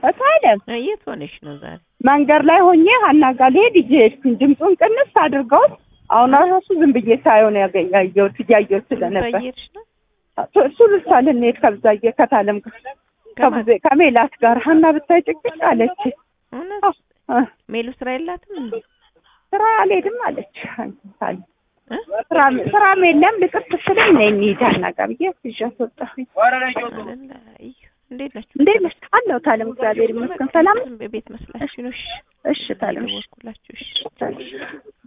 እታለም እ የት ሆነሽ ነው ዛሬ? መንገድ ላይ ሆኜ ሀና ጋር ልሄድ ይዤ ሄድኩኝ። ድምፁን ቅንስ አድርገውት አሁን ራሱ ዝም ብዬ ሳየው ነው ያገ- ያየሁት እያየሁት ስለነበር እየሄድሽ ነው? እሱ ልሳ ልንሄድ ከብዛዬ ከታለም ጋር ከማን? ከብዜ ከሜላት ጋር ሀና ብታይ ጭቅጭቅ አለች። እውነት እ፣ ሜሉ ስራ የላትም እንዴ? ስራ አልሄድም አለች። ታለም እ? ስራም ስራም የለም ልቅር ስትለኝ ነይ እንሂድ ሀና ጋር ብዬ ይዣት ወጣሁኝ። አይደለ? እዩ እንዴት ናችሁ? እንዴት ነሽ? አለሁ ታለም እግዚአብሔር ይመስገን ሰላም። ቤት መስላችሁ ነው? እሺ እሺ ታለም እሺ ደወልኩላችሁ። እሺ ታለም